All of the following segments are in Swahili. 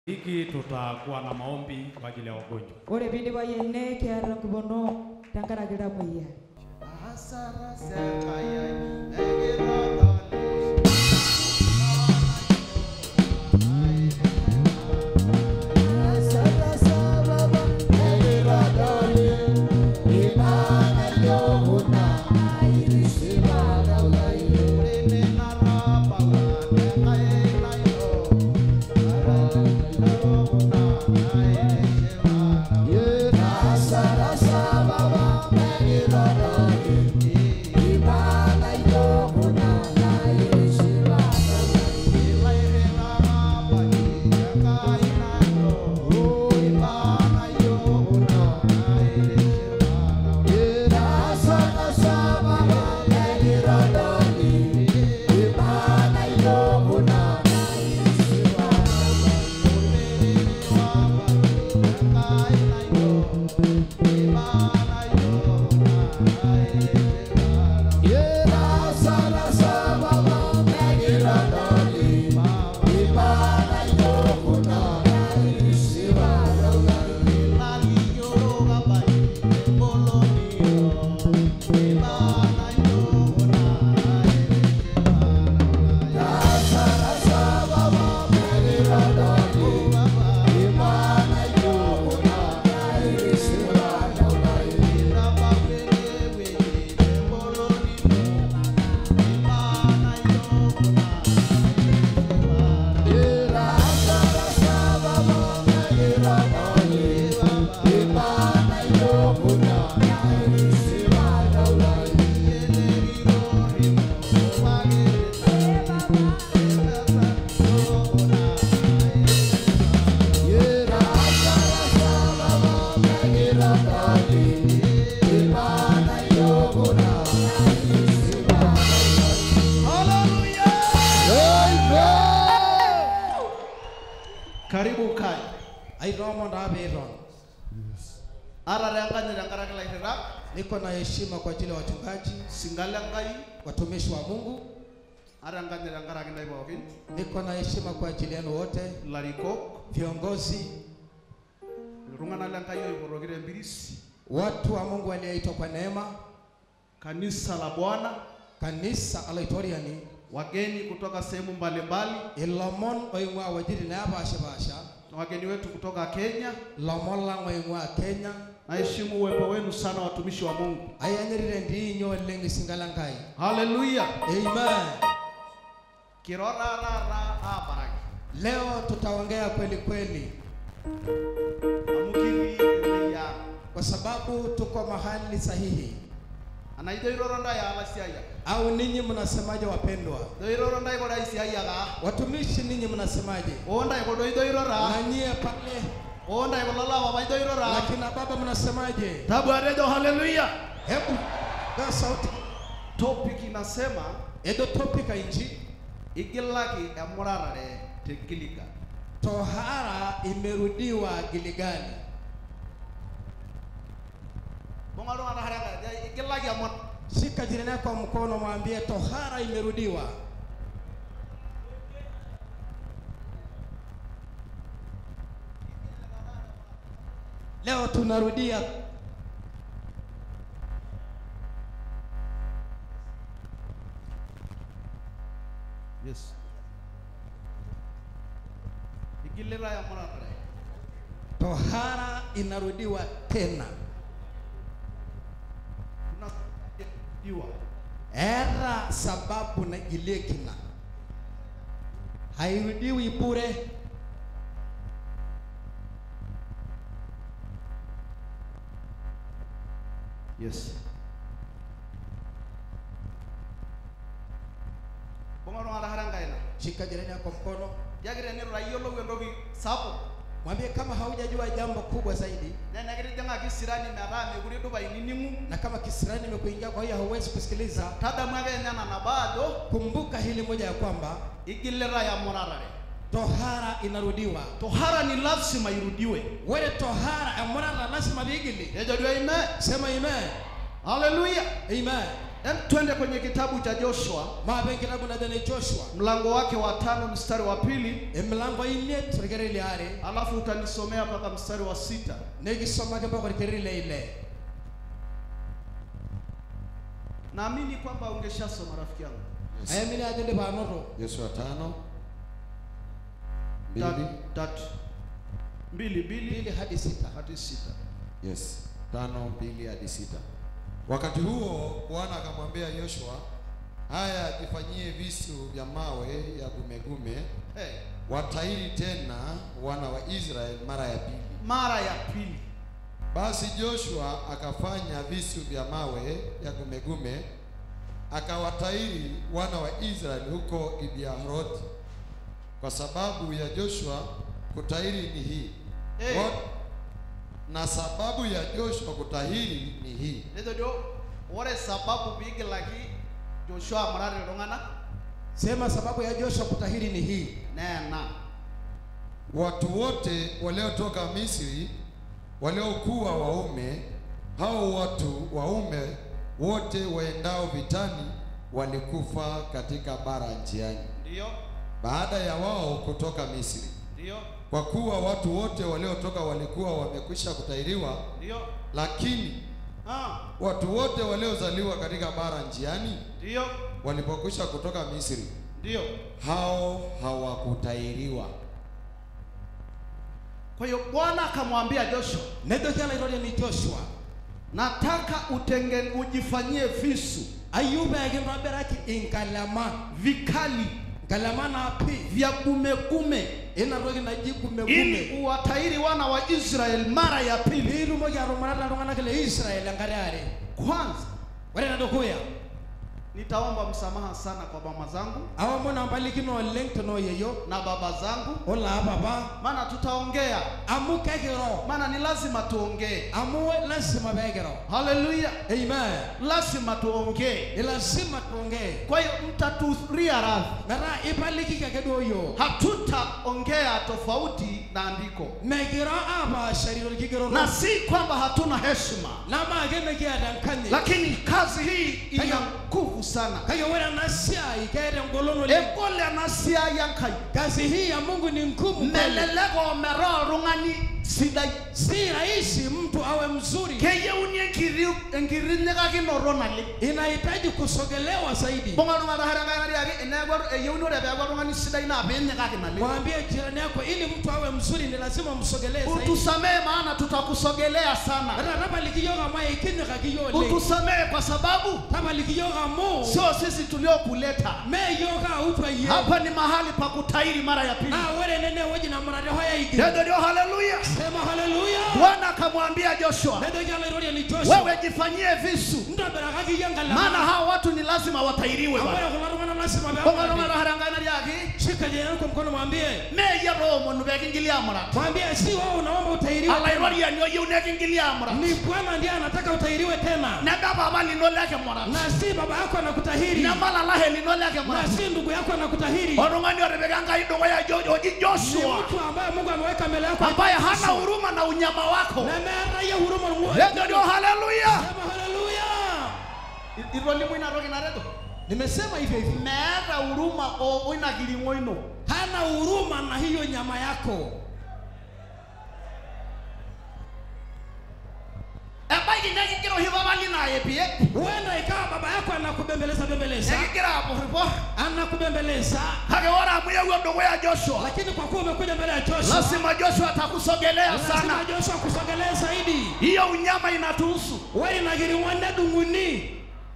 hiki tutakuwa na maombi kwa ajili ya wagonjwa. ore piidip ayiene kiata nkipono tenkaraki iltamoyia Asara sekaya egirodole. Asara sababa egirodole. Imana yohuna airisima galai. Urine naraba nekaye nayo. Imana yohuna airisima galai. Asara sababa egirodole. Imana yohuna airisima galai. Karibu kai. airoma ndaviron Ara renkanye tenkaraki ilairrirak, niko na heshima kwa ajili ya wachungaji singale Enkai, watumishi wa mungu ara enkanye tenkaraki ntae pookin, niko na heshima kwa ajili yenu wote ilarikok, viongozi iltung'anak lenkai oipotoki tempiris, watu wa mungu walioitwa kwa neema kanisa la Bwana, kanisa alaitoriani wageni kutoka sehemu mbalimbali, ilomon oing'ua wuejitin neepaashipaasha na wageni wetu kutoka Kenya. lomon lang oing'ua kenya Naheshimu uwepo wenu sana watumishi wa Mungu. ayanyirire ndiinyo oleng lisingala nkai Haleluya! amen Kiro taata aabaraki leo tutaongea kweli kweli amu kitii ewueji ang'. kwa sababu tuko mahali sahihi Anaa ijo iroro ntae aalasiayiak, au ninyi mnasemaje wapendwa ijo iroro ntae kodo aisiayiak aa, watumishi ninyi mnasemaje oo ntae kodo ijo iroro aa, na nyie pale oo ntae kulo lapapa ijo iroro aa. lakini baba mnasemaje Tabuatejo haleluya. hebu kaa sauti Topic inasema edo topika inji igilaki emurarare te Gilgal. tohara imerudiwa giligani Bunga iltung'anak haraka ajo igilaki emur. shika jirani yako kwa mkono mwambie tohara imerudiwa leo tunarudia Yes. Igilita emurarare. tohara inarudiwa tena Kuna diwa. era sababu na ilegina hairudiwi bure Yes. Bunga iltung'anak haraka enkaina. shika jirani yako mkono Yaki tenitu tayiolou entoki sapuk, mwambie kama haujajua jambo kubwa zaidi naa enekitijing'aki sirani metaa mekure idupa inining'u, na kama kisirani imekuingia kwa hiyo hauwezi kusikiliza tadamu ake ninye ena nabo ajo kumbuka hili moja ya kwamba igilita emurarare. tohara inarudiwa Tohara ni lazima irudiwe. wele tohara emurara lazima vigili Ejo duo ime. sema amen Haleluya. amen Hem, twende kwenye kitabu cha Joshua maape enkitabu najo ne joshua mlango wake wa tano mstari wa pili emilango imiet orkereri liare alafu utanisomea mpaka mstari wa sita nekisomaki mpaka orkereri le ile naamini kwamba ungeshasoma rafiki yangu Yes. ayamini ajo ndipa anoto Yoshua tano Ta- mbili tatu mbili mbili mbili hadi sita hadi sita yes tano mbili hadi sita Wakati huo Bwana akamwambia Yoshua, haya jifanyie visu vya mawe ya gumegume, hey, watairi tena wana wa Israeli mara ya pili. mara ya pili Basi Joshua akafanya visu vya mawe ya gumegume, akawatairi wana wa Israeli huko Gibearothi. Kwa sababu ya Joshua kutahiri ni hii Eh. Wat- na sababu ya Joshua kutahiri ni hii nejo dio ore sababu piigilaki joshua amurare iltung'anak sema sababu ya joshua kutahiri ni hii neena watu wote waliotoka Misri waliokuwa waume, hao watu waume wote waendao vitani walikufa katika bara njiani, ndiyo baada ya wao kutoka Misri. ndiyo Kwa kuwa watu wote waliotoka walikuwa wamekwisha kutahiriwa, ndiyo lakini ah, watu wote waliozaliwa katika bara njiani ndiyo walipokwisha kutoka Misri, ndiyo hao hawakutahiriwa. kwa hiyo bwana akamwambia joshua nejoki alaitoria ni joshua nataka utenge ujifanyie visu ayieu peekintobiraki inkalema vikali nkalema naapi vya gumegume ina toki naji gumegume ili uwatairi wana wa israeli mara ya pili piitumoki atumarata iltung'anak le israeli enkare are kwanza ore enedukuya nitaomba msamaha sana kwa mama zangu aomon empalikino oleng tenooyeyio na baba zangu olaa papa maana tutaongea amu kekiro maana ni lazima tuongee amu lasima peekiro haleluya amen lazima tuongee ni lazima tuongee kwa hiyo mtaturia radhi metaa ipalikiki ake duo yiok hatutaongea tofauti na andiko mekiro apaashari orkigeroro na si kwamba hatuna heshima namaake mekiata enkanyit lakini kazi hii ina nguvu sana kake ore ena siai keeta engolon oleng egol ena siai enkai kazi hii ya mungu ni ngumu kweli. melelek omeraa oltung'ani sidai si rahisi mtu awe mzuri keyieuni enkiri enkirinyikakinoto naleng inahitaji kusogelewa zaidi bunga iltung'anak enkai nariaki eneeku eyieuni ore peeku oltung'ani sidai naa piinyikaki naleng mwambie jirani yako ili mtu awe mzuri ni lazima msogelee zaidi utusamehe maana tutakusogelea sana ata tapaliki yiok amu aikinyikaki yiok oleng utusamehe kwa sababu tapaliki yiok amu sio sisi tuliokuleta me yiok autwa yie hapa ni mahali pa kutairi mara ya pili naa ore nene ewueji namurate hoya igil ndio ndio haleluya sema haleluya bwana akamwambia joshua nejoki alairorie ni joshua wewe jifanyie visu ntobirakaki yie maana nkalema hawa watu ni lazima watairiwe amu bwana ore kulo tung'anak lazima Bonga peepali iltung'anak harangai nariaki shika jirani yako mkono mwambie meyie toomonu pekingilia amurat mwambie si wewe unaomba utairiwe tena. alairoriani oyieu nekingilia amurat ni bwana ndiye anataka utairiwe tena nebe papa lino lekimurat na si baba yako anakutahiri nemalalahe lino na lekimurat si ndugu yako anakutahiri oltung'ani otipika enkai dukuya jo- oji ni joshua mtu ambaye mungu ameweka mbele yako ambaye hana huruma na unyama wako nemeeta yie huruma ng'u- ndio ndio haleluya Sema haleluya itolimu ina toki nareto nimesema hivyo hivyo meeta huruma o- oina kiring'o ino hana huruma na hiyo nyama yako ebaiki nekigira oshi papa lino ayepie huenda ikawa baba yako anakubembeleza bembeleza nekigira apuripor anakubembeleza kake ore amu yewuo dukuya joshua lakini kwa kuwa umekuja mbele ya joshua lazima joshua atakusogelea lazima sana joshua kusogelea zaidi hiyo unyama inatuhusu ore ina kiring'o nedung'uni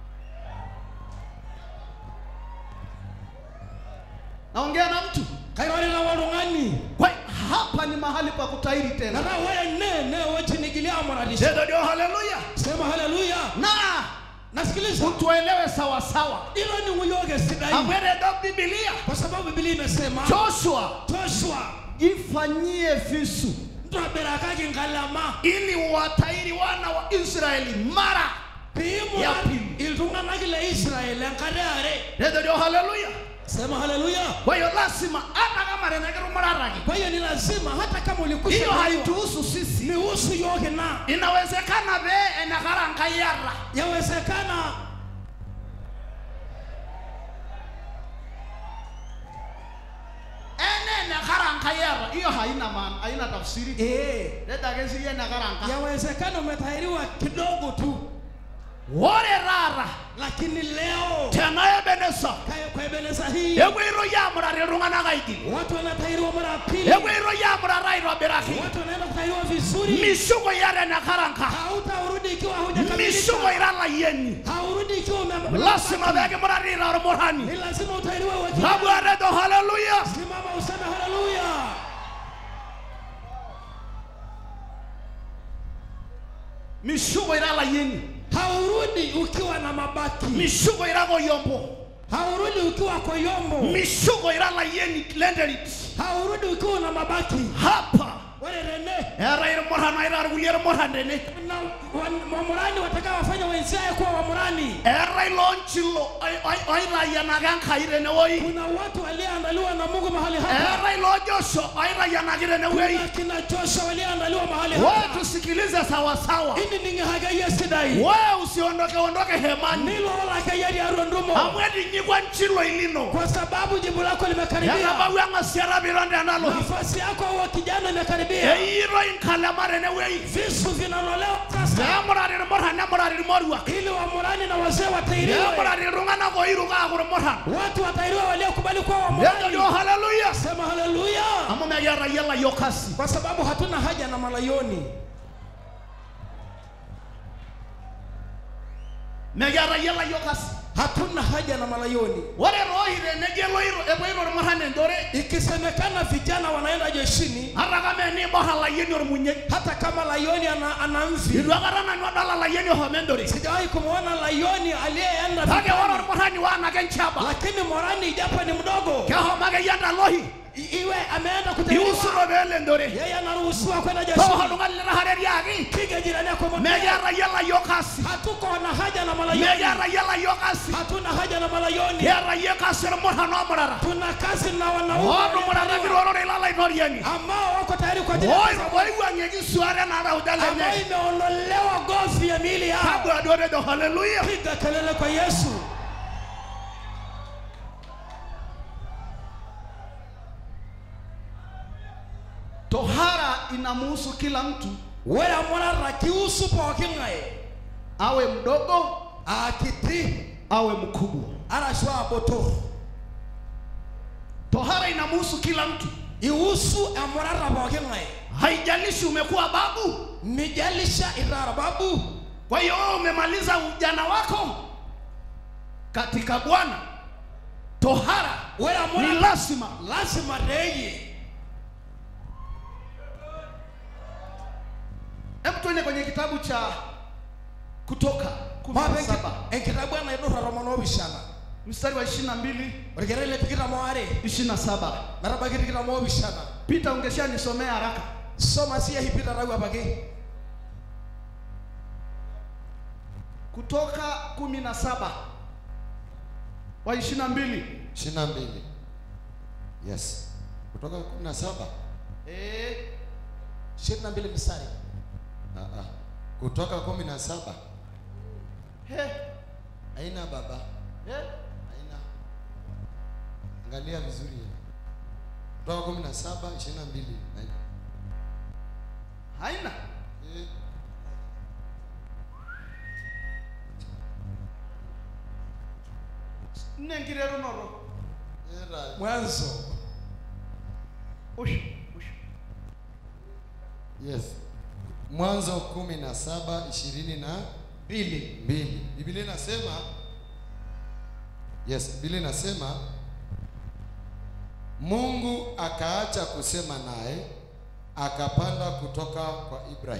naongea na mtu kairorera woltung'ani kwa hapa ni mahali pa kutairi tena nara ore ne ne wechinigilia amuratisha ndio ndio haleluya sema haleluya na nasikiliza utuelewe sawa sawa ilo ni nguyoge sidai amweredo bibilia kwa sababu biblia imesema joshua joshua jifanyie visu ntobirakaki nkalema ili watairi wana wa israeli mara Ya piimurat pili. iltung'anak le israeli enkare are ndio ndio haleluya sema haleluya kwa hiyo lazima hata kama renekirumurataki kwa hiyo ni lazima hata kama ulikusha hiyo kujua, haituhusu sisi nihusu yoke na inawezekana pee enekara nkai yara yawezekana haina maana haina tafsiri Eh, leta ake siye nekaranka yawezekana umetahiriwa kidogo tu, ore taata lakini leo tena ebenesa kaya- kwa Ebeneza hii epuoitoi amurari iltung'anak aigil watu wanatahiriwa mara ya pili, epuoitoi amurata aitobiraki watu wanaenda kutahiriwa vizuri. mishuko ira tenekaranka Hautarudi ikiwa haujakamilika, mishuko ira layieni haurudi ikiwa ume- lasima peekimurari ira ormurani ni lazima utahiriwe ukiwa- abwareto haleluya Simama useme haleluya. mishuko ira layieni Haurudi ukiwa na mabaki, mishuko ira koyombo haurudi ukiwa koyombo, mishuko ira layieni lenterit haurudi ukiwa na mabaki. hapa Ore Rene eeta irmuran aira irkulie irmuran tene na wan- wamurani watakao wafanya wenziaye kuwa wamurani. eetai loonchilo oitayianaki enkai tenewoi Kuna watu walioandaliwa na Mungu mahali hapa, eetai loojosho oitayianaki tenewei kuna kina Joshua walioandaliwa mahali we hapa. tusikilize sawasawa Ini ningehagaia sidai we usiondoke ondoke hemani nilo olakayari arundumo, amu etinyikwa nchiloi lino kwa sababu jibu lako limekaribia, etabawua eng'asiata piron tenalo nafasi yako wa kijana imekaribia, eyiitoi nkalema tenewei visu vinanolewa sasa, neemurari irmuran nemurari irmoruak ili wamurani na wazee watahiriwe, neemurari iltung'anak oiruko aaku irmuran watu watahiriwe waliokubali kuwa nejojo wamurani. haleluya Sema haleluya, amu mekiata yiok layiok kasi kwa sababu hatuna haja na malayoni, mekiata yiok layiok kasi hatuna haja na malayoni. ore tooshi tenejo eloito epoito irmuran endore Ikisemekana vijana wanaenda jeshini, ata kama eniborr alayieni ormunyei hata kama layoni ana, ana mvi, itu akata nanu adol alayieni oshomo endore sijawahi kumwona layoni aliyeenda kake ore vitani. ormurani waanake nchaba lakini morani ijapo ni mdogo kehomo akeyie endalohi i- iwe ameenda kutahiriwa, iusuto peelo endore yeye anaruhusiwa kwenda tooko jeshini. oltung'ani litahareriaki Piga jirani yako mwambie, mekiata yie layiok kasi hatuko na haja na malayoni, mekiata yie layiok kasi hatuna haja na malayoni, kiata yie kasi irmuran omurara tuna kazi na wanaume ootumurataki tororei lolaitoriani ambao wako tayari kwa ajili ya kazi ya Bwana, oiwuang'ieki suare naarauja ambayo lenye imeondolewa gozi ya miili yao. kabla duo tejo haleluya Piga kelele kwa Yesu. tohara inamuhusu kila mtu Ore amurara kiusu pooki ng'ae awe mdogo akiti awe mkubwa arashu abotor tohara inamuhusu kila mtu iusu emurara pooki ng'ae haijalishi umekuwa babu mijalisha irara babu kwa hiyo wewe umemaliza ujana wako katika bwana tohara ore ni amurara lazima lazima reye hebu tuende kwenye kitabu cha kutoka kumi na mape saba enkitabu enaidurra tomon oopishana mstari wa ishirini na mbili orkere le tikitam oare ishirini na saba metabaiki tikitam oopishana pita ungesha nisomea haraka soma siya hipita tau apake kutoka kumi na saba wa ishirini na mbili ishirini na mbili yes kutoka kumi na saba Eh, ishirini na mbili mstari Ah, ah. kutoka kumi na saba he, haina baba he. haina angalia vizuri kutoka kumi na saba ishirini na mbili Haina. haina Eh, nengirerunoto era- mwanzo ushu ushu yes mwanzo kumi na saba ishirini na mbili mbili biblia inasema yes biblia inasema mungu akaacha kusema naye akapanda kutoka kwa ibrahim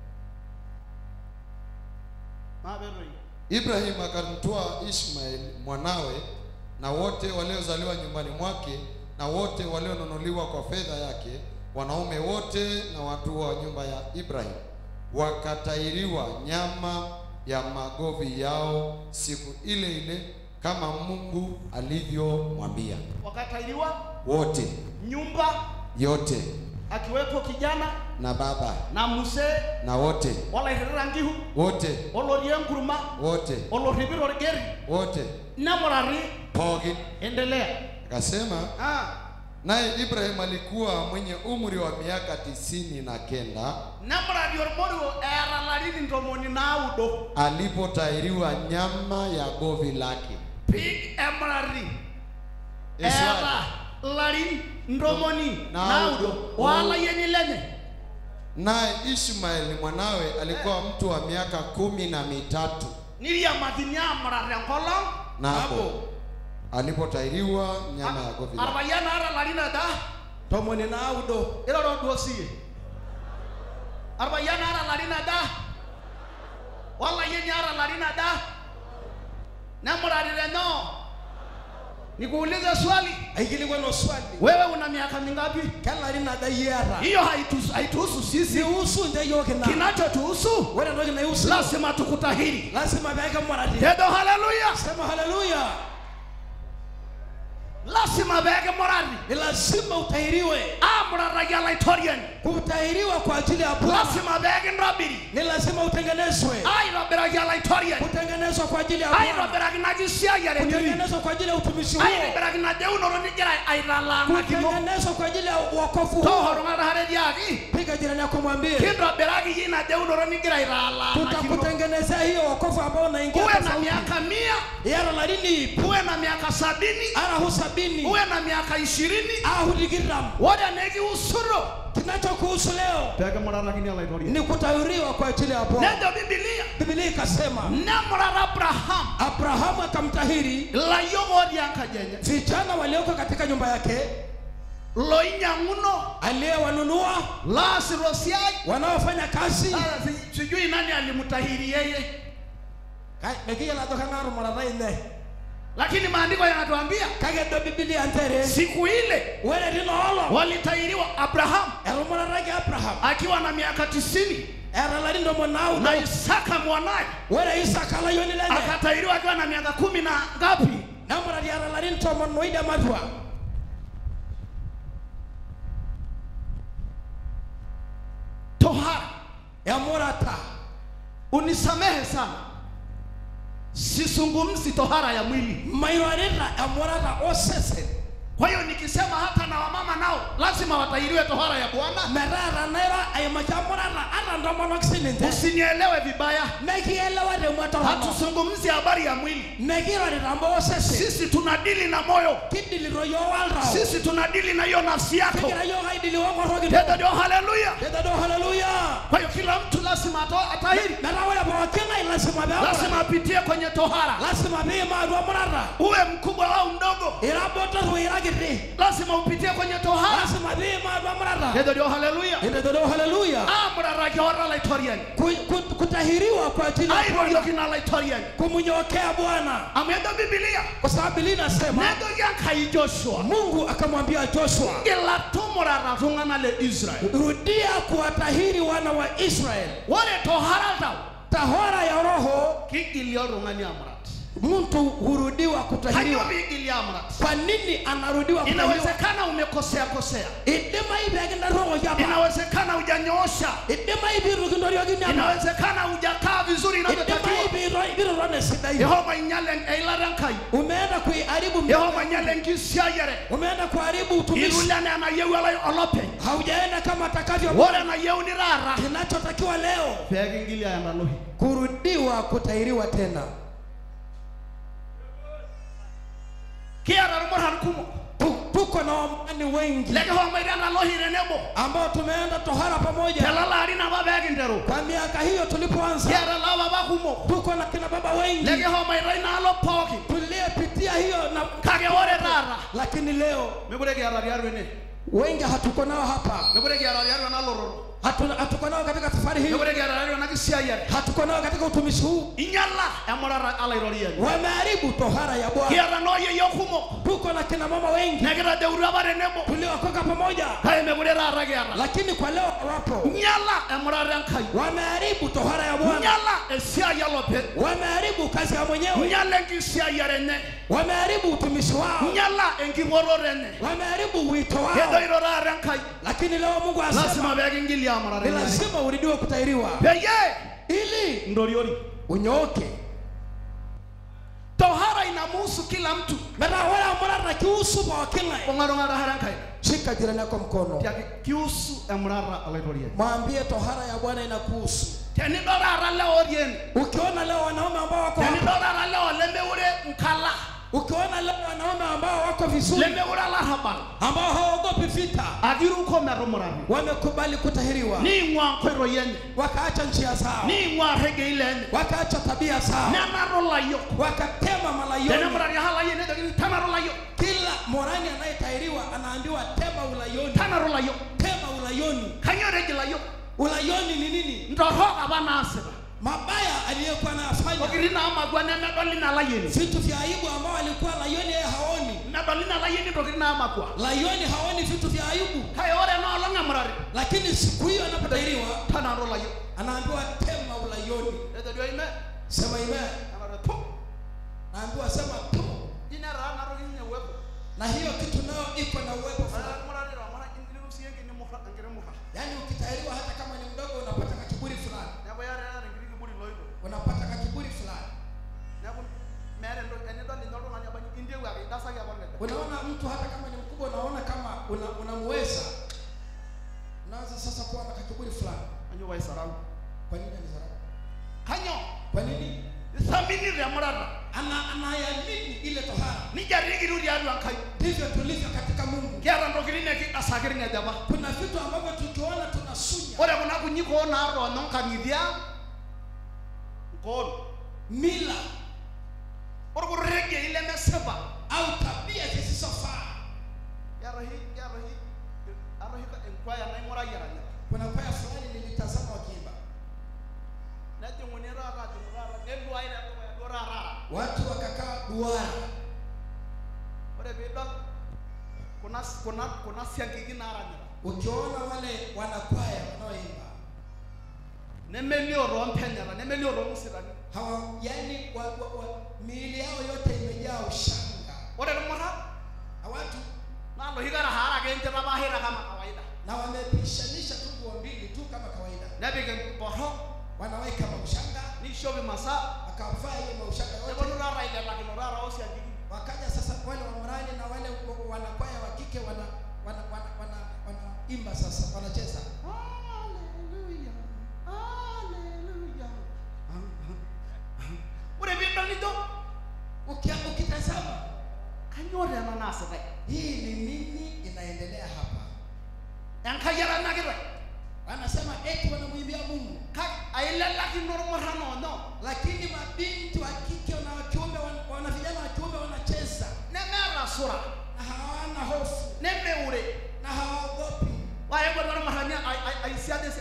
maberoi ibrahim akamtoa ishmael mwanawe na wote waliozaliwa nyumbani mwake na wote walionunuliwa kwa fedha yake wanaume wote na watu wa nyumba ya ibrahim wakatairiwa nyama ya magovi yao siku ile ile kama mungu alivyomwambia wakatairiwa wote nyumba yote akiwepo kijana na baba na musee na wote olairira nkihu wote olorie enkurma wote olorripito orgeri wote nemurari pookin endelea akasema ah, naye Ibrahim alikuwa mwenye umri wa miaka tisini na kenda nemuradi ormoruo eeta larin ntomoni naudo alipotahiriwa nyama ya govi lake. pig emurari Eswali. eeta larin ntomoni Naudo. naudo waalayieni lenye Naye Ishmaeli mwanawe alikuwa mtu wa miaka kumi na mitatu niriamathini amurar enkolong napo alipotahiriwa nyama ya govi lake. arpayian aata larin aja tomoni naudo iroro duo siye arpayian aata larin aja walayieni aata larin aja nemurari lenyo nikuulize swali aikilikwana swali wewe una miaka mingapi kelarin aja iyata hiyo haituhusu haituhusu sisi siusu nje yiok ina kinachotuhusu ore entoki naiusu lazima tukutahiri lazima peekimurati tedo haleluya sema haleluya lazima peekimurari ni lazima utahiriwe amuraraki olaitoriani kutahiriwa kwa ajili ya bwana lazima peekintobiri ni lazima utengenezwe aitobiraki olaitoriani kutengenezwa kwa ajili ya bwana aitobiraki naji siayiare niri kutengenezwa kwa ajili ya utumishi huo aitobiraki najeunoto nigira aitalaanakino kutengenezwa kwa ajili ya wokovu huo tohorung'ataharetiaki piga jirani yako mwambie kintobiraki yi najeunoto nigira aitalaanakino tutakutengenezea hiyo wokovu ambao unaingia uwe na tofauti miaka mia yara larini uwe na miaka sabini arahu sabini uwe na miaka ishirini ahu digiram ore nekiusuro kinachokuhusu leo peekimurarakini olaitoriani ni kutahiriwa kwa ajili ya bwana nejo bibilia bibilia ikasema nemurara abrahamu abrahamu akamtahiri layiok otii enkaji enye vijana walioko katika nyumba yake loinyang'uno aliyewanunua laasiro siai wanaofanya kazi Sasa si- sijui nani alimtahiri yeye mekiyiolatokanarumaraine lakini maandiko yanatuambia kagedo bibilia ntere siku ile were linoolo walitahiriwa abrahamu erumararaki abraham akiwa na miaka tisini era larin ntomon naudo na isaka mwanaye were isaka layoni lenye akatahiriwa akiwa na miaka kumi na ngapi namurati era larin tomon noide matua tohara emurata unisamehe sana sisungumzi tohara ya mwili mairorita emurata osesen kwa hiyo nikisema hata na wamama nao lazima watahiriwe tohara ya bwana metaa nairo aimaki emurata ata ntomonok sininche usinielewe vibaya mekielewa temua torono hatuzungumzi habari ya mwili mekirorita mbo osesen sisi tunadili na moyo kidilito yo waltao sisi tunadili na hiyo nafsi yako kigira yo kaidili wonkoroki tendo ndio haleluya tetedo haleluya kwa hiyo kila mtu lazima ato- atahiri metaa ore pooki ng'ae lasima lazima peemurata apitie kwenye tohara lasima piima atua murata uwe mkubwa au mdogo ira botor ira kiti lazima upitie kwenye tohara lazima piima atua murata tendo ndio haleluya tetedo haleluya amuraraki ora laitoriani Ku- ku- kutahiriwa kwa ajili ya Bwana, airoriokina laitoriani kumnyokea bwana amwendo bibilia kwa sababu Biblia inasema nendo yankai joshua mungu akamwambia joshua ngila tumurara tung'ana le israeli rudia kuwatahiri wana wa israeli ore tohara tau tahora ya roho kigili oltung'ani amurat mtu hurudiwa kanyo kutahiriwa piigili amurat kwa nini anarudiwa kutahiriwa inawezekana umekosea kosea idimai pekindarokoki apa inawezekana hujanyoosha idimai pirukintoriokini apa inawezekana hujakaa vizuri inavyotakiwa idimai pirurone sidai yehova inyale eilata enkai umeenda kuiharibu yehova mpango. inyale enkisiayiare umeenda kuharibu utumishi irulene enayieu olai- olopeny haujaenda kama atakavyo ore enayieuni taata kinachotakiwa leo peekingili ayandalohi kurudiwa kutahiriwa tena kiata irmurran kumok Tu- tuko na wamani wengi lekihomoita endalohi tenebo ambao tumeenda tohara pamoja telelo arin apa peekinteru kwa miaka hiyo tulipoanza kiata lapapa kumok tuko na kina baba wengi lekihomoita inaalo pookin tuliyepitia hiyo na kake ore taata lakini leo mekure kiata tiatua ene wengi hatuko nao hapa mekure kiata tiatua ena lororo Hatu- hatuko nao katika safari hii mekure kiata tiatua ena kisiayiare hatuko nao katika utumishi huu inyala emurata alairoriani wameharibu tohara ya bwana kiata nooyeyio kumok tuko na kina mama wengi nekitadeutua apa tenebo tuliokoka pamoja kake mekure taata kiata lakini kwa leo hawapo nyala emurata enkai wameharibu tohara ya bwana nyala esiai olopeny wameharibu kazi ya mwenyewe nyala enkisiayiare enye wameharibu utumishi wao nyala enking'oroto enye wameharibu wito wao kedoito taata enkai lakini leo mungu asema lazima peekingili amurata ni enye lazima uridiwe kutahiriwa peyie ili ndoriori unyooke tohara inamuhusu kila mtu metaa ore amurata kiusu pooki ng'ae ung'aring'ata hara enkai shika jirani yako mkono tiaki kiusu emurara olaitoriani mwambie tohara ya bwana inakuhusu tenidol taata lewa orieni ukiona leo wanaume ambao wako hapa, tenidol taata lewa lemeure nkala ukiona leo wanaume ambao wako vizuri lemeure olarrabal ambao hawaogopi vita akiruko metumurari wamekubali kutahiriwa niing'ua nkoitoi enye wakaacha njia zao niing'ua regei lenye wakaacha tabia zao nenaro layiok wakatema malayoni tenemurari aha layiok nejokini tanaro layiok kila morani anayetahiriwa anaambiwa tema ulayoni tanaro layiok tema ulayoni kanyio reji layiok ulayoni ni nini ntorok apa naasita mabaya aliyokuwa anayafanya ntokitin naamakwa nemedoli na layieni vitu vya aibu ambao alikuwa layoni yeye haoni medoli na layieni ntokitin naamakwa layoni haoni vitu vya aibu kake ore enoolong emurari lakini siku hiyo anapotahiriwa tanaro layiok anaambiwa tema ulayoni etedio ime sema ime anare tu naambiwa sema tu inetaa natoki ninye uwepo na hiyo kitu nayo iko na uwepo fulani murari ramana ingiliru siye enkini murra enkiti murra yaani ukitahiriwa hata kama ni mdogo unapata kakiburi fulani neeku iyata iyata enkiti kiburi loito unapata kakiburi fulani neeku meeta entoki enidol ninye oltung'ani abaji intieku ake idasaki apa lede unaona mtu hata kama ni mkubwa unaona kama una, unamuweza unaanza sasa kuwa na kakiburi fulani anyo waisarau kwa nini alizarau kanyo kwa nini ithaminire emurata ana anayamini ile tohara nija rikiru tiatua nkai ndivyo tulivyo katika mungu kiata ntokitin nekidasaki irng'ej apa kuna vitu ambavyo tukiona tunasunya ore kuna kunyikoo naatoonyo nkang'itie ang nkoon mila orkuregei lemesipa au tabia zisizofaa kiata oshi kiata oshi ata oshi enkwaya naing'urayie eranyita kuna kwaya fulani nilitazama wakiimba nejing'uni taata ajing'u taata neluai tedukuya duo taata ara watu wakakaa duara ore piidol kuna kuna kuna siankiki naaranyita ukiona wale wanakwaya wanaoimba nemelio toompenyeta nemelio toomusitani hawa yani wa, wa, wa, miili yao yote imejaa ushanga ore irmuran hawatu naa loshi kata haara ake nchitapaashita kama kawaida na wamepishanisha tu nguo mbili tu kama kawaida nepik emborro wanaweka maushanga nishop imasaa wakavaa hiyo maushanga neponu yote taata ailelakino taata oosiankiki wakaja sasa wale wamrani na wale wa- wanakwaya wa kike wana wana wana wana wanaimba sasa wanacheza Hallelujah, hallelujah. ore piidol nijo Ukia, ukitazama kanyioo tena naasitai hii ni nini inaendelea hapa enkai etanakitae wanasema eti wanamwimbia mungu kake ailelakino irmuran oonyo lakini mabinti wa kike na wa kiume wan- wana vijana wa kiume wanacheza nemeeta sura na hawana hofu nemeure na hawaogopi waekwata irmurani aisiadesia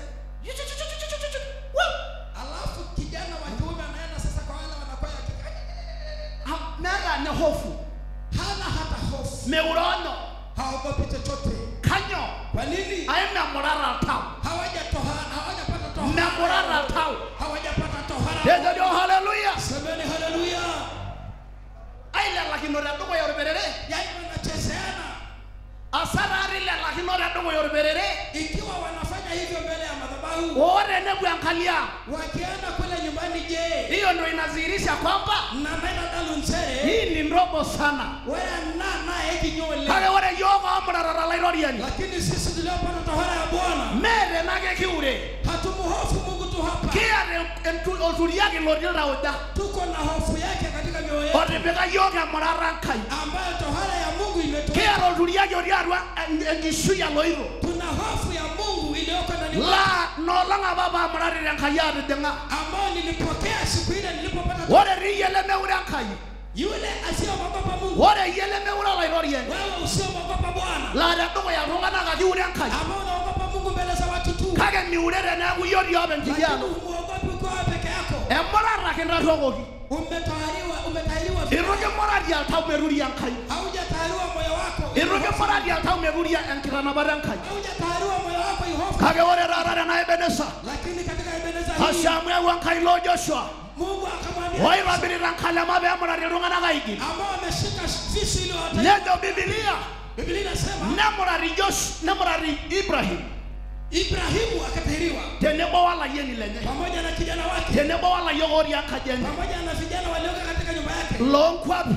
alafu kijana wa kiume anaenda sasa kwa wale wanakwaya wa kike meeta ne hofu hana hata hofu meure onyo haogopi chochote kanyo kwa nini ai memurara tau hawajatoha- hawajapata tohara memurara tau hawajapata tohara tejojo haleluya semeni haleluya ailelakino tedukuya orperere yaani wanachezeana asaraari lelakino tedukuya orperere ikiwa wanafanya hivyo mbele ya madhabahu ore nepuo enkalia wakienda kule nyumbani je hiyo ndo inadhihirisha kwamba namena dalunzere hii ni ndogo sana wena naye kinyole kake ore yiok omurarara lairoriani lakini sisi tuliopata tohara ya bwana meete nake kiure hatumuhofu mungu tu hapa kiata entu- olturiaki lotii iltauja tuko na hofu yake katika mioyo yetu otipika yiok emurara nkai ambayo tohara ya mungu imetuweka kiata olturiaki otii atua en- enkishui aloito tuna hofu ya mungu iliyoko ndani mwetu, la noolong apa paamurari tenkai atijing'a ambayo nilipokea siku ile nilipopata ore riiyie lemeure enkai yule asiyemwogopa mungu ore iyie lemeure olairoriani wewe usiyemwogopa bwana laa tedukuya iltung'anak ake iure enkai ambao unaogopa mungu mbele za watu tu kake miure teneeku iyie otii openy lakini tidialo humuogopi ukiwa wewe peke yako emurara kintarruokoki umetahiriwa umetahiriwa itu kimurari oltau meruria enkai haujatahiriwa moyo wako itu kimurari oltau meruria enkitanapata enkai haujatahiriwa moyo wako ihofu kake ore taata tena ebenesa lakini katika ebeneza hii ashamu ewu enkai lo joshua mungu akamwambia oitobirita nkalema peemurari iltung'anak aigil ambao wameshika visu ili wawatae nejo bibilia biblia inasema nemurari josh nemurari ibrahim ibrahimu akatahiriwa tenebo walayieni lenye pamoja na kijana wake tenebo walayiok otii enkaji enye pamoja na vijana walioka katika nyumba yake loonkwapi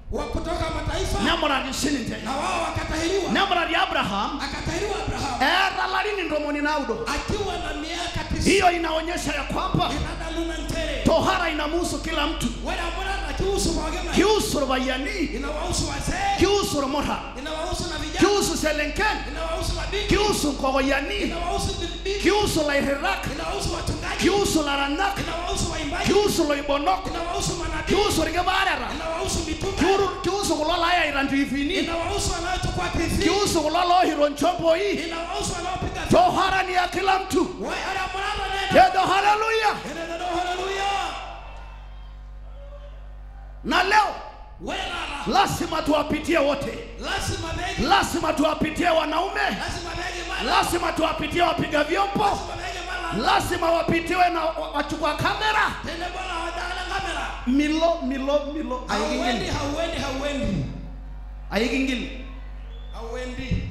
wa kutoka mataifa nemurati sininche na wao wakatahiriwa nemurati abraham akatahiriwa abrahamu eeta larin ntomoni naudo akiwa na miaka tisini hiyo inaonyesha ya kwamba inadaluna ntere tohara inamuhusu kila mtu wale ambao kihusu pookin kihusu irpayiani inawahusu wazee kihusu irmuran inawahusu na vijana kihusu selenken inawahusu mabinti kihusu nkokoyiani inawahusu bibi kihusu lairirak inawahusu wachungaji kihusu laranak inawahusu waimbaji kihusu loibonok inawahusu manabii kihusu irkipaareta inawahusu mitume Kiuru- kihusu kulo layaita ntiifini inawahusu wanaochukua TV kihusu kulo lohiro nchomboi inawahusu wanaopiga tohara ni ya kila mtu Wewe ara murara nenda kedo haleluya Enenda do haleluya na leo wewe rara lazima tuwapitie wote lazima begi lazima tuwapitie wanaume lazima begi mala lazima tuwapitie wapiga vyombo lazima begi mala lazima wapitiwe na wa- wachukua kamera tende bwana hawajala kamera milo milo milo hauendi aikingili hauendi hauendi aikingili hauendi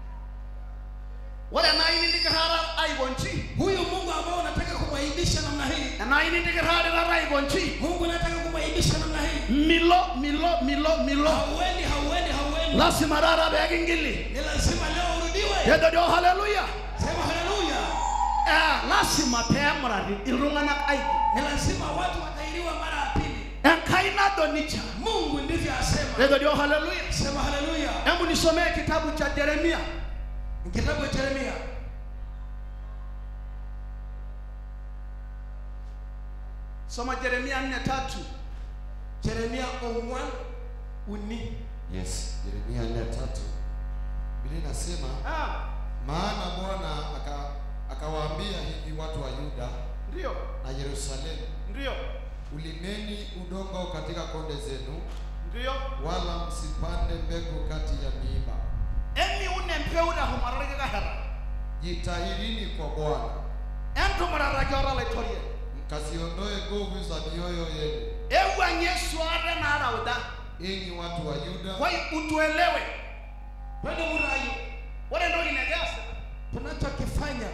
ore nainindikirara aikonchi huyu Mungu ambao unataka kumwaibisha namna hii nainindikirarira aikonchi Mungu unataka kumwaibisha namna hii milo milo milo milo hauendi hauendi hauendi lazima rara beekingili ni lazima leo urudiwe kedo dio haleluya sema haleluya Eh, lazima peemurati iltung'anak aiki ni lazima watu watairiwa mara ya pili enkai nado nicha Mungu ndivyo asema kedo dio haleluya sema haleluya hebu nisomee kitabu cha jeremia kitabu cha Yeremia soma jeremia nne tatu Yeremia ongwan uni Yes, Yeremia nne tatu. Biblia inasema Ah, maana Bwana aka akawaambia hivi watu wa Yuda ndio na Yerusalemu, ndio ulimeni udongo katika konde zenu, ndio wala msipande mbegu kati ya miiba. emi une mpeura humararikikahera Jitahirini kwa Bwana, entumuraraki ora laitorie mkaziondoe nguvu za mioyo yenu, ewuang'ie suare naarauda enyi watu wa Yuda, kwai utuelewe twende murayo ore entoki nekiasa tunachokifanya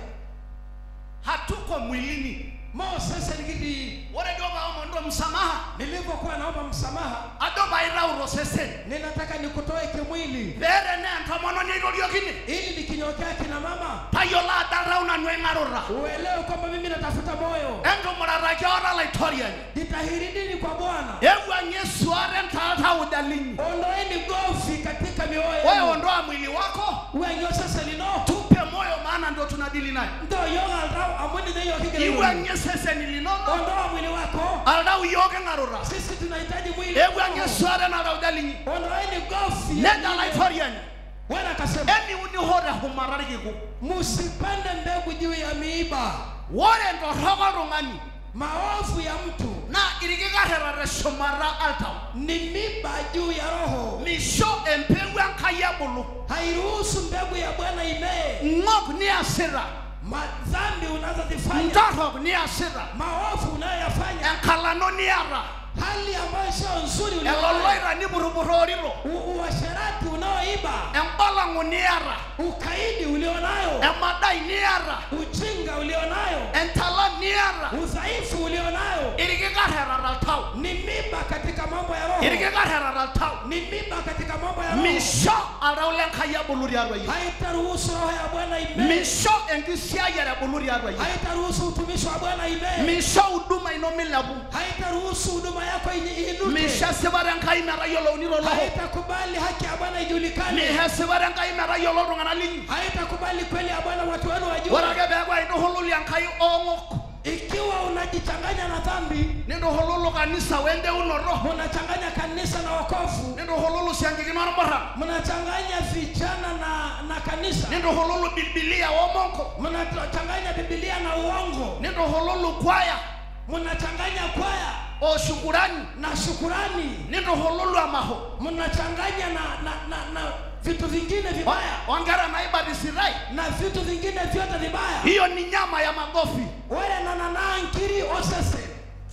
hatuko mwilini Moses nikidi ore dio paomondo msamaha nilipokuwa naomba msamaha ado paitauro sesen ninataka nikutoe kimwili pere ne entomononi aitoriokine ili nikinyokea kina mama tayiolo adarau nanu eng'arura uelewe kwamba mimi natafuta moyo entumuraraki ora laitoriani jitahiridini kwa Bwana ewuang'ie suare ntaatauda linyi ondoeni gofi katika mioyo wewe yenu ondoa mwili wako wenyo sasa lino tupe moyo maana ndio tunadili naye ndo yoga aldao amwini neyo kigele iwang'ie seseni linono ondoa mwili wako aldau iyoke ng'arura sisi tunahitaji mwili ewuang'ie suare narauda linyi ondoeni gofi nenda laitoriani Bwana akasema eni unihore humararikiku msipande mbegu juu ya miiba wore ntorroko oltung'ani maovu ya mtu naa irkikarrerare shumata altau ni miba juu ya roho misho empeku enkai ebulu hairuhusu mbegu ya Bwana imee ng'ok niasita madhambi unazozifanya ntorrok niasita maovu unayoyafanya enkalano niata hali ambayo sio nzuri ulionayo, eloloita niburburooriro u- uasherati unaoiba embalang'u niata ukaidi ulionayo emadai niata ujinga ulionayo entalan niata udhaifu ulionayo irkikarrerare altau ni miba katika mambo ya roho irkikarrerare altau ni miba katika mambo ya roho misho altau lenkai ebulu tiatua yie haitaruhusu roho ya Bwana imee misho enkisiayiare ebulu tiatua yie haitaruhusu utumishi wa Bwana imee misho huduma ino milepu haitaruhusu huduma yako ini- iinuke misho esipata enkai metayiolouni toloho haitakubali haki ya Bwana ijulikane misho esipata enkai metayiolo iltung'anak linyi haitakubali kweli ya Bwana watu wenu ore wajue ake peeku aituhululu enkai oong'ok ikiwa unajichanganya na dhambi nintuhululu kanisa wendeunoto mnachanganya kanisa na wokovu nintuhululu siankikino ormurran mnachanganya vijana na na kanisa nintuhululu bibilia womonko mnachanganya Biblia na uongo nintuhululu kwaya mnachanganya kwaya o shukurani na shukurani nintuhululu amaho mnachanganya na na, na, na vitu vingine vibaya onkera naibatisitai na vitu vingine vyote vibaya hiyo ni nyama ya magofi ore nananaa nkiri osese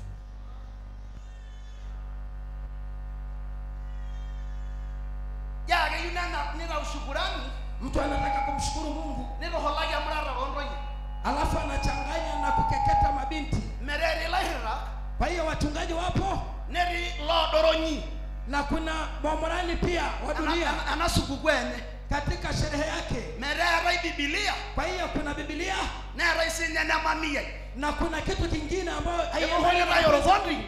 yakeyieu nena nitau shukurani mtu anataka kumshukuru Mungu nituhulaki emurata ontoyie alafu anachanganya na kukeketa mabinti mereeri ilairrirak kwa hiyo wachungaji wapo netii loodoronyi na kuna mwamorani pia wa dunia Ana- ana supukuu enye katika sherehe yake mereerai bibilia kwa hiyo kuna bibilia neerai sinye nemamiyai na kuna kitu kingine ambayo iruhulirai orokondi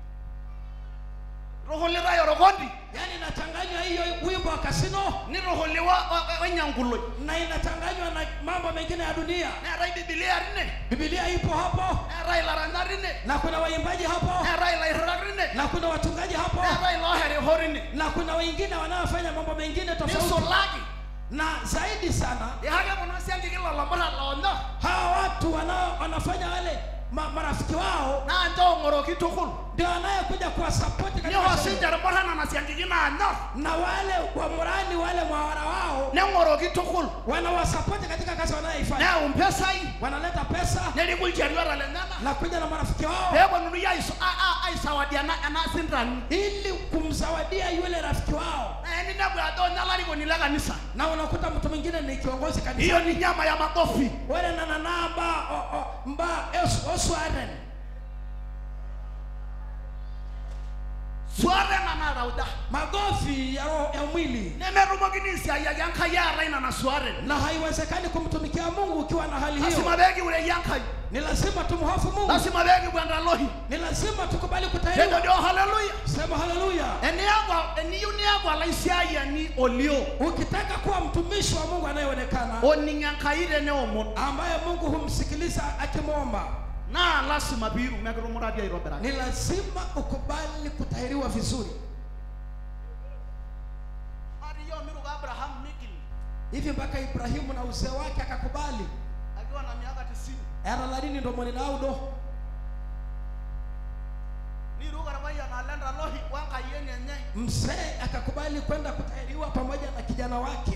ruhulirai orokondi yaani inachanganywa hiyo wimbo wa kasino niruhuliwa wenyankuloi na inachanganywa na mambo mengine ya dunia neerai bibilia rine bibilia ipo hapo neerai laranya rine na kuna waimbaji hapo neerai lairrak rine na kuna wachungaji hapo neerai loheriho rine na kuna wengine wanaofanya mambo mengine tofauti nisulaki na zaidi sana ihake kuna siankiki lolomora loonyo hawa watu wanao wanafanya wale ma, marafiki wao naa ncho ong'oroki tukul ndio wanayekuja kuwasapoti katika niho sherehe. sinche irmurana na siankiki naanyor na wale wamurani wale mwawara wao neng'oroki tukul wanawasapoti katika kazi wanayoifanya neyau mpesai wanaleta pesa neriku ilchoreta lenyana na kuja na marafiki wao peeponunui aiso- a- a- aisawadia ena ena sindani ili kumzawadia yule rafiki wao na eninepu ajo nye olarikoni le kanisa na unakuta mtu mwingine ni kiongozi kanisa hiyo ni nyama ya makofi wale nanana mba o- o- mba es- oswaren sware nana rauda magofi ya, roho- ya mwili nemerumokini isiayiaki enkai eetai nana sware na haiwezekani kumtumikia mungu ukiwa na hali hiyo lasima peekiureki enkai ni lazima tumhofu mungu lasima peekipwenda lohi ni lazima tukubali kejo kutahiriwa dio haleluya sema haleluya eniaku eniyieu niaku olaisiayiani olio ukitaka kuwa mtumishi wa mungu anayeonekana oning enkai teneomon ambaye mungu humsikiliza akimwomba naa lasima piirum ekitumurati aitobiraki ni lazima ukubali kutahiriwa vizuri ariyo miruko abraham migil hivi mpaka ibrahimu na uzee wake akakubali akiwa na miaka tisini era larini ntomoni naudo niruko orpayian alenda lohi wenkayieni enye mzee akakubali kwenda kutahiriwa pamoja na kijana wake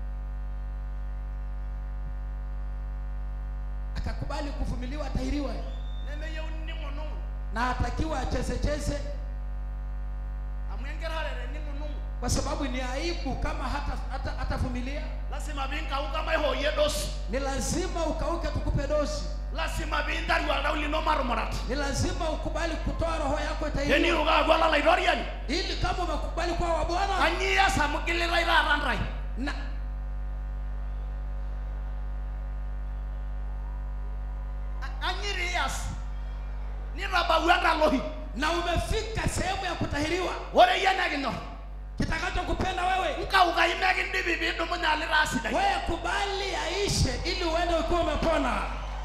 akakubali kuvumiliwa atahiriwe nemeyieuni ning'unung'u na atakiwa achezecheze amu enkirare tening'unung'u kwa sababu ni aibu kama hata hata hatavumilia lasima piinkauka maihoyie dosi ni lazima ukauke tukupe dosi lasima piintaru oltau lino marumurat ni lazima ukubali kutoa roho yako itahiriwe teniruko aaku olalaitoriani ili kama umekubali kuwa wa bwana kanyio ias amu gilitai taata ntai na kanyiri ias nitabau entalohi na umefika sehemu ya kutahiriwa ore yie nekinyor kitakachokupenda wewe nkaukai mekindipi piidumunye alitaa sidai wewe kubali aishe ili uende ukiwa umepona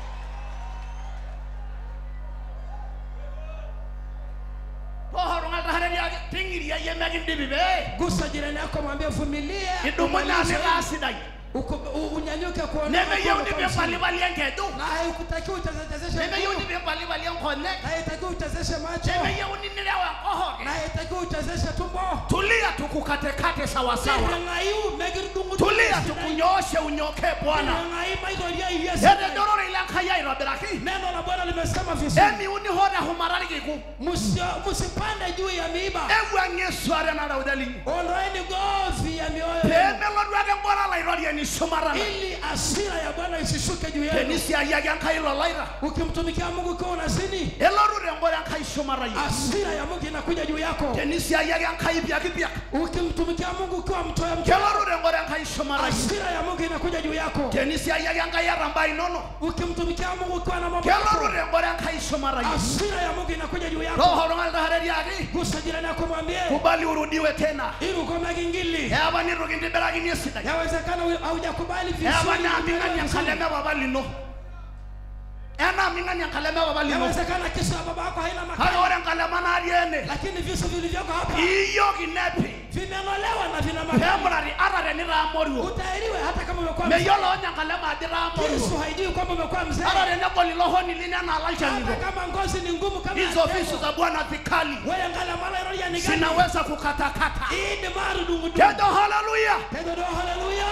tohoro ng'altahareriaki ting'iria yie mekindipi pee gusa jirani yako mwambie vumilie idumunye umalize, alitaa sidai uku- u- unyanyuke kuona nemeyieuni ukiwa umepona. pimpalipali enkeju na haikutakiwa uchezechezeshe nemeyieuni mguu, pimpalipali enkonyek na haitakiwa uchezeshe macho nemeyieuni nirew enkohoke na haitakiwa uchezeshe tumbo tulia tukukatekate sawasawa Tirang'ayu megirudung'u- tulia tukunyooshe unyoke bwana Tirang'ai maitoria iria sidai. etejorore ile enkai aitobiraki neno la bwana limesema vizuri emiuni ho tehumararikiku Musio- musipande juu ya miiba ewuang'ie sware naraude linyi ondoeni govi ya mioyo yenu, peemelodu ake nkora laitoriani shumata ili asira ya bwana isishuke juu yenu tenisiayiaki enkai lolaita ukimtumikia mungu ukiwa unazini elotu tenkore enkai shumata yie asira ya mungu inakuja juu yako tenisiayiaki enkai piakipiak ukimtumikia mungu ukiwa mtoya mtoya kelotu tenkore enkai shumata yie asira ya mungu inakuja juu yako tenisiayiaki enkai etamba inono ukimtumikia mungu ukiwa na mambo kelotu yako tenkore enkai shumata yie asira ya mungu inakuja juu yako roho tung'alitahareriaki gusa jirani yako mwambie kubali urudiwe tena ili ukome kingili eapa nitu kintibirakini esidai yawezekana hu- haujakubali eapa vizuri naaming'ani enkalem epapa lino enaaming'ani enkalem epapa lino yawezekana kesho ya baba yako haina kake makao ore enkalema natii ene lakini visu vilivyoko hapa iyoki nepi vimenolewa na vina makao peemurari ata tenitaa moruo utairiwe hata kama umekuwa mzee. meyiolo onye enkalem ajo itaa Yesu moruo haijui kwamba umekuwa mzee ata tenegol ilo honi lino enaa hata lalchanito kama ngozi ni ngumu kama hizo ya visu tembo. za bwana vikali wewe ngala mala iroria ni gani zinaweza kukatakata hii ni maru dungu dungu kejo haleluya Tendo do haleluya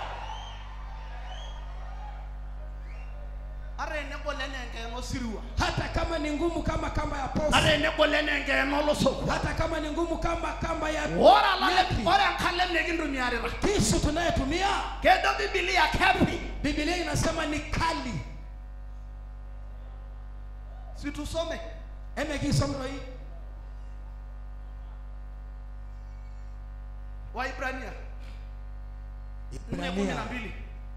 ata enegol enaa enkeeno sirua hata kama ni ngumu kama kamba ya pofu ata enegol enaa enkeeno losokwa hata kama ni ngumu kama kamba ya ore alalem nyati. ore enkalem nikintumiarita kisu tunayetumia kejo bibilia kepi biblia inasema ni kali situsome eme kisomro hii kumi na mbili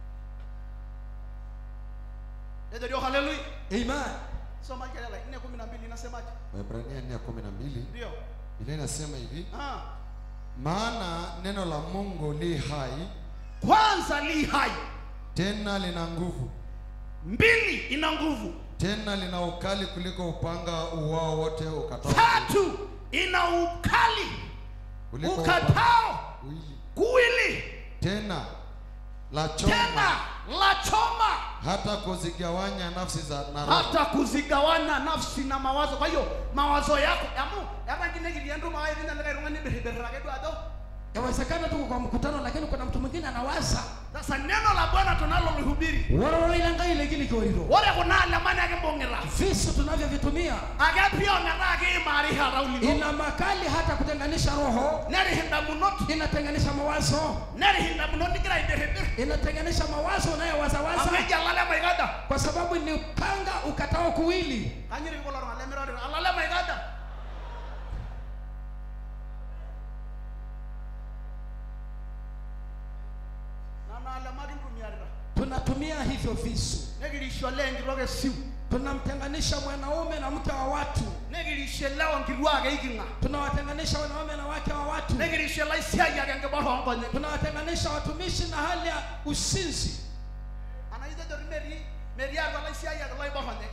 Ejo ndio haleluya Amen. soma kelele nne kumi na mbili inasemaje Waebrania 4:12 ndio Biblia inasema hivi, ah. maana neno la Mungu li hai kwanza li hai tena lina nguvu mbili ina nguvu tena lina ukali kuliko upanga uwao wote ukatao tatu ina ukali kuliko ukatao wili kuwili tena la choma tena la choma hata kuzigawanya nafsi za na roho hata kuzigawana nafsi na mawazo kwa hiyo mawazo yako amu hata ngine kiliendo mawazo ngine ndio ngani berberake tu ado Yawezekana tuko kwa mkutano lakini kuna mtu mwingine anawaza. sasa neno la Bwana tunalolihubiri Wala ilanga ile gili kioriro. wale kuna alamani yake mbongira Visu tunavyovitumia age pia ngara age mari harauli ina makali hata kutenganisha roho, neri hinda munot inatenganisha mawazo, neri hinda munot ngira iberebere inatenganisha mawazo unayowazawaza ameja lale maigada kwa sababu ni upanga ukatao kuwili. kanyiri ko lor ngale mirore alale maigada nana alamaki ntumiarira Tunatumia hivyo visu, negirishole enkiroke siu tunamtenganisha mwanaume na mke wa watu, negirishelewa nkirwake ikinga tunawatenganisha wanaume na wake wa watu, negirishela isiai ake nkiborongonye tunawatenganisha watumishi na hali ya usinzi. anaitejori meri meri arwala isiai ake loiboronye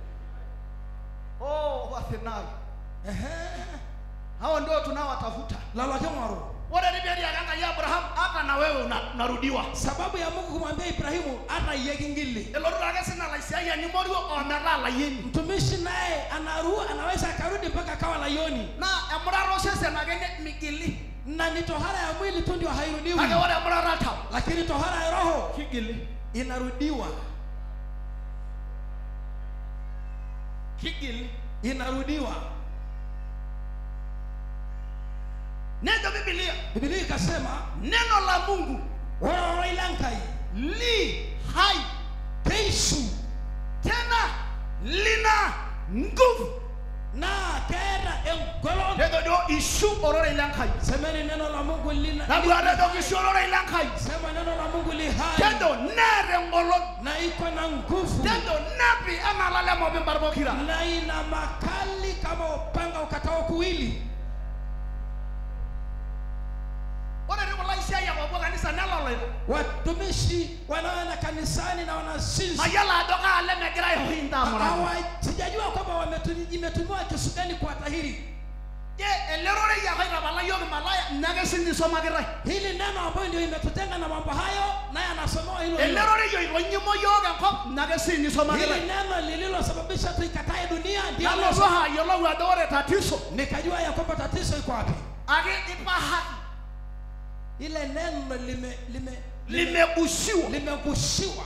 oh wathinai Ehe, hao ndio tunawatafuta lalake mwaro. ore riberi ake enkai abraham hata na wewe una- unarudiwa Sababu ya Mungu kumwambia Ibrahimu hata yeki ngili. elotu ake sina laisiayiani moruo ometaa layieni Mtumishi naye anaru anaweza akarudi mpaka akawa layoni, na emurata osesen ake ne- migili na ni tohara ya mwili tu ndio hairudiwi, kake ore emurata tau lakini tohara ya roho kigili inarudiwa, kigili inarudiwa. nejo bibilia Biblia ikasema neno la mungu woroilankai li hai keisu tena lina nguvu na kera engolon. nejo dio ishu orore ilenkai Semeni neno la Mungu lina nabuare jo kishu orore ilenkai sema neno la Mungu li hai kendo neere ngolon na iko na nguvu kendo nepi enaa lale mobimbar pokira na ina makali kama upanga ukatao kuwili. ore ti kulo aisiayiak opuo kanisa neloloito Watumishi wanaoenda kanisani na wanasinzi mayiolo ajo kaale megira aihointa amurata hawa, sijajua kwamba wametumi- imetumiwa kisu gani kuwatahiri. je elerorei ake aitapala yiok malaya nake sinye isomakitae Hili neno ambayo ndio imetutenga na mambo hayo, naye anasomewa hilo hilo. elerorei oitonyimo yiok enkop nake sinye Hili isomakitae neno lililosababisha tuikatae dunia ndio nalotu ayiolou ajo ore tatizo nikajua ya kwamba tatizo iko wapi. ake ipahaki Ile neno lime lime limegusiwa limegushiwa,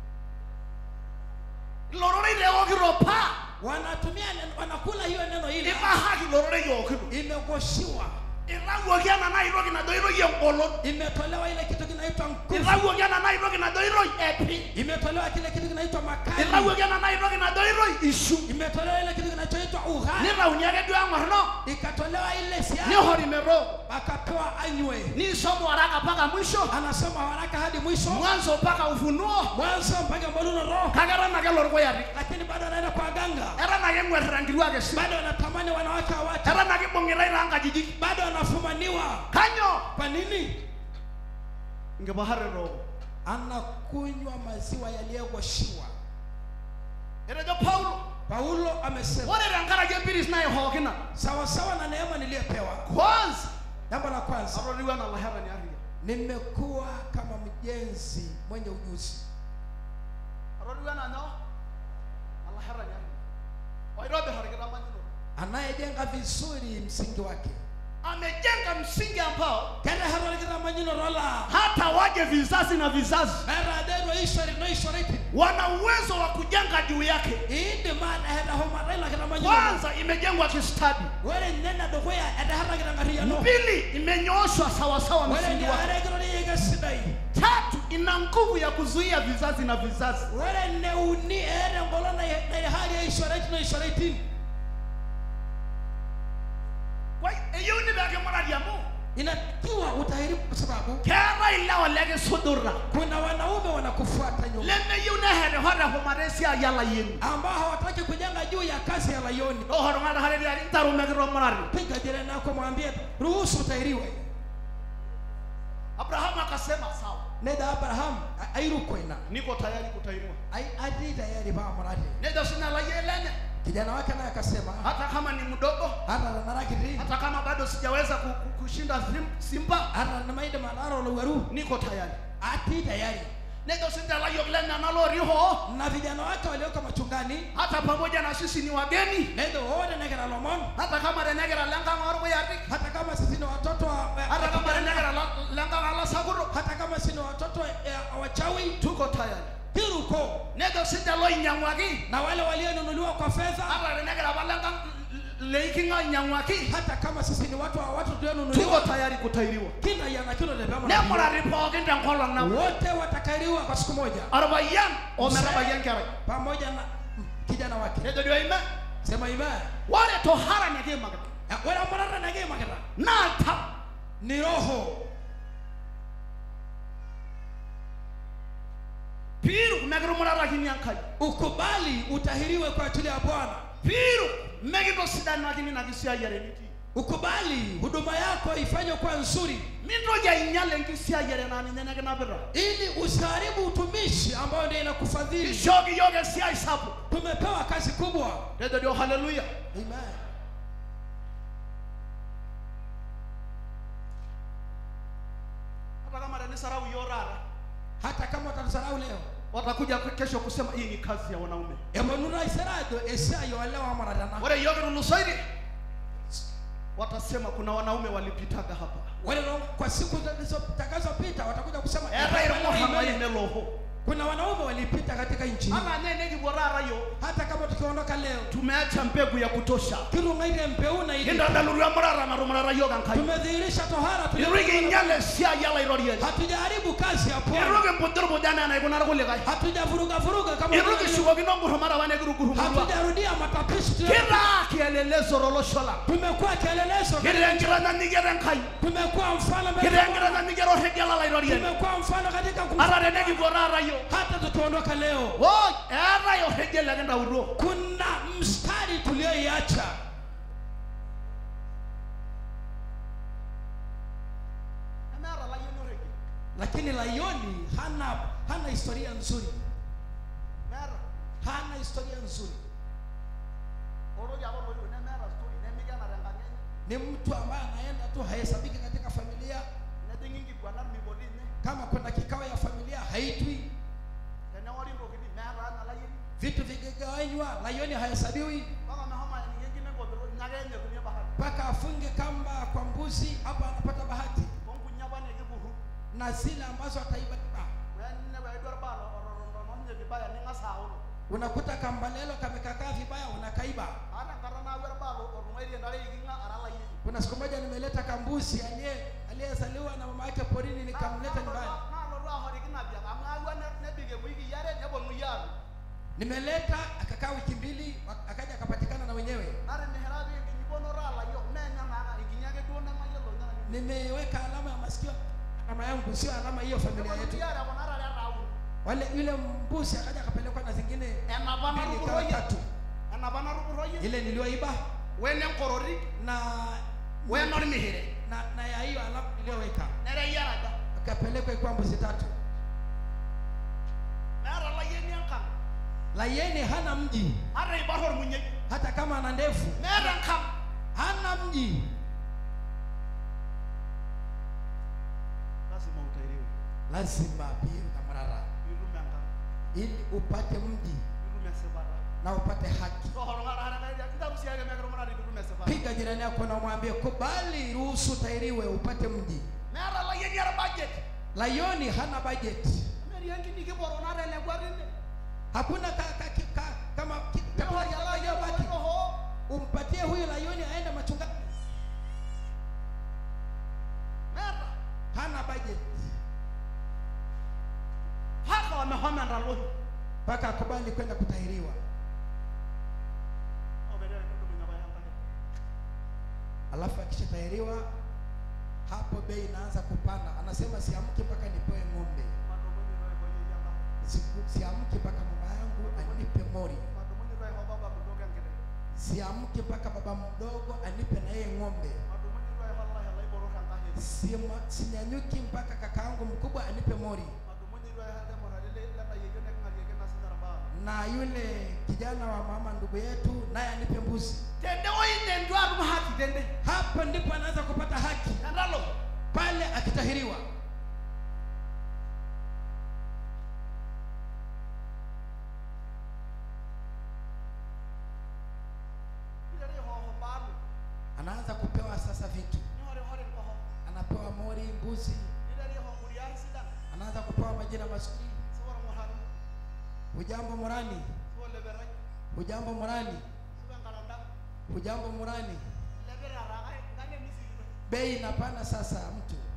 lororei leokito paa wanatumia neno, wanakula hiyo neno hili, ipahaki lororei eokito imegushiwa, itawuoki ena naitoki najo iroi engolon imetolewa ile kitu kinaitwa nguvu, itawuoki ena naitoki najo iroi epi imetolewa kile kitu kinaitwa makali, itawuoki ena naitoki najo iroi ishu imetolewa ile kitu kinachoitwa uhai, nitauni ake duo eng'orno ikatolewa ile siasa, nihori mero akapewa anywe. nisomo waraka mpaka mwisho Anasoma haraka hadi mwisho, mwanzo mpaka ufunuo mwanzo mpaka mboluno roho, kake eton ake lorkoyati lakini bado anaenda kwa ganga, eton ake eng'uarita nkituak esi bado anatamani wanawake wa watu, eton ake ibung'itai toonkajijik bado anafumaniwa. kanyo Kwa nini? nkipaharero Anakunywa maziwa yaliyogoshiwa. etejo paulo Paulo amesema ore tenkaraki empiris naihookina sawa sawa na neema niliyopewa. kwanza Jambo la kwanza, atoliwa ena laherani aria nimekuwa kama mjenzi mwenye ujuzi, atoliwa ena nyoo alaherani aria oitobir orkitamanyunoto anayejenga vizuri msingi wake amejenga msingi ambao keteherwa orkitamanyunoto la hata waje vizazi na vizazi meraderwo ishori noishoriti wana uwezo wa kujenga juu yake iindim ateherahumata ilo kitamanyunoto kwanza imejengwa kistadi ore nena dukuya eteherrakita nkarriyiano pili imenyooshwa sawasawa ore msingi wake niare kiroriyeke sidai tatu ina nguvu ya kuzuia vizazi na vizazi ore neuni eeta engolon nai- naiharie ishoriti noishoritin Kwa hiyo, eyieuni pee kimurari amu inatakiwa utahiri kwa sababu keetae keetae ilewa lekisudura kuna wanaume wanakufuata nyuma lemeyieu neherihorehumata esiai olayieni ambao hawataki kujenga juu ya kazi ya layoni tohoro ng'ataharetiari ntaru mekitomonari piga jirani yako mwambie ruhusu utairiwe abrahamu akasema sawa neda abraham a- airukwena niko tayari kutairiwa Ai- ati tayari paa muradi nejo sina layieni lenye kijana wake naye akasema hata kama ni mdogo hata narakiti hata kama bado sijaweza ku- ku- kushinda sim- simba hata namaide manaro lowaru niko tayari ati tayari nejo sinta layiok lenye naloriho na vijana wake walioko machungani hata pamoja na sisi ni wageni nedo wote nekera lomon hata kama renegera lenkang orbuyatik hata kama sisi ni watoto wa, wa- hata kama wa- renegera la- lenkang alasakuro hata kama sisi ni watoto eh, wachawi tuko tayari kiruko nejo sinta loinyang'waki na wale walionunuliwa kwa fedha hata renegera pa lenkang leikinga inyang'waki hata kama sisi ni watu wa watu tuko tulionunuliwa tayari kutairiwa kina yana kilo lebama nemurari pookin tenkolong nabo wote watakairiwa kwa siku moja orpayian ometabayian kerai pamoja na mm, kijana wake nejo dio ime sema ime ore tohara nekiimakita ore amurata nekiimakita naa tau ni roho piiru mekitumurakini enkai ukubali utahiriwe kwa ajili ya bwana piiru mekitosidanakini ina kisiayiare nitii ukubali huduma yako ifanywe kwa nzuri mintoki ainyal enkisiayiare naa ninye nekinapita ili usiharibu utumishi ambao ndio inakufadhili ishooki yiok esiai sapuk tumepewa kazi kubwa nejo dio haleluya Amen. hata kama tenisarau yiok taata hata kama utatusarau leo watakuja kesho kusema hii ni kazi ya wanaume emonuna iserado esiai olewa maratana ore yiok kitulusoitie watasema kuna wanaume walipitaga hapa wale no- kwa siku zitakazopita watakuja kusema eetae irmuhamai "Amen." neloho kuna wanaume walipita katika nchi hii ama ne nekipuo taata yiok hata kama tukiondoka leo tumeacha mbegu ya kutosha kirung'aire mpeuna ili kintadalutua emurata natumurata yiok enkai tumedhihirisha tohara itu tuliyo- kinyal esiai olairoriani hatujaharibu kazi ya itu Bwana kimpujurpuj enaa enaikunari kulikae hatujavuruga vuruga kama itu vile- kishukokino ngurumata apa nekirugurumurua hatujarudia matapishi tuliyo- kitaa kielelezo tolosho lang tumekuwa kielelezo kitaa enkitanyanyukiet enkai tumekuwa mfano mbele kitaa za Bwana. enkitanyanyukiet orregie olairoriani tumekuwa mfano katika kum- ata tenekipuo taata yiok hata tukiondoka leo oi eetae orregie lekintautuo kuna mstari tulioiacha nemeeta layieni orregie lakini layoni hana hana historia nzuri meeta hana historia nzuri oroki apa loiwo nemeeta story nemikena tenkang enye ni mtu ambaye anaenda tu hahesabiki katika familia nejing'i inkiguanat mipoti inye kama kuna kikao ya familia haitwi tenewori ntokitin meeta anya layieni vitu vikigawanywa layoni hahesabiwi mpaka mehomo aeniki enkine nkopiro nyake enyetunie bahati mpaka afunge kamba kwa mbuzi hapa anapata bahati tonkunya apa nekipurru na zile ambazo ataiba weninepu aidu orbaa ototono ninye vibaya ning'as aoro unakuta kamba lelo kamekakaa vibaya unakaiba aata enkata naaku orbaa otung'aitie ntare iking'a ara layieni kuna siku moja nimeleta kambuzi aliye aliyezaliwa na mama yake porini nikamleta nyumbani naalotu ahoriki napiak amu aawua nebik ewiki are neponunui aatu nimeleta akakaa wiki mbili wa- akaja akapatikana na wenyewe natimihira pii enkinyiponoto alayiok meenya naaka enkinyi ake duo nemayiolo nyana nimeweka alama ya masikio alama yangu sio alama hiyo familia yetu neponunui are kuna tare ataun wale yule mbuzi akaja akapelekwa na zingine enapa mbili kama natupuroyie tatu enapa natupuroyie ile niliyoiba wenenkorori na wenormihire na, na ya hiyo alama niliyoweka nereyiaraja akapelekwa ikuwa mbuzi tatu meeta layieni enkang layeni hana mji ata ibarr ormunyei hata kama ana ndevu meeta enkang hana mji lazima utairiwe lazima pia utamrara piitum enkang ili upate mji piitum esipata na upate haki tohorong'ataarakaitaru siake mekirumurati piitum esipata piga jirani yako na umwambie kubali ruhusu utairiwe upate mji meeta layieni ara budget layoni hana budget metii enkini kiporo natelekwa tine hakuna ka, ka, ki- ka, kama ki- chakula kiliyobaki oho umpatie huyu layoni aende machungani meeta hana budget mpaka wamehoma ndalohi mpaka akubali kwenda kutahiriwa alafu akishatahiriwa hapo bei inaanza kupanda anasema siamki mpaka nipewe ng'ombe madomoni roho kwa yeye yanga Siku- siamki mpaka mama yangu anipe mori madomoni roho kwa baba mdogo ngene siamki mpaka baba mdogo anipe na yeye ng'ombe madomoni roho kwa Allah Allah iboro kanga he Sima- sinyanyuki mpaka kakaangu mkubwa anipe mori madomoni roho hade morale lana yeye ne ngali yeye na sinara ba na yule kijana wa mama ndugu yetu naye anipe mbuzi tende oine ndwa rum haki tende hapa ndipo anaanza kupata haki andalo pale akitahiriwa ile ile ho ho balu anaanza kupewa sasa vitu ni hore hore ko ho anapewa mori mbuzi ile ile ho muriar sidan anaanza kupewa majina mazuri sawara mo haru hujambo murani so lebera hujambo murani so ngalanda hujambo murani lebera raga ngane misiri bei inapanda sasa mtu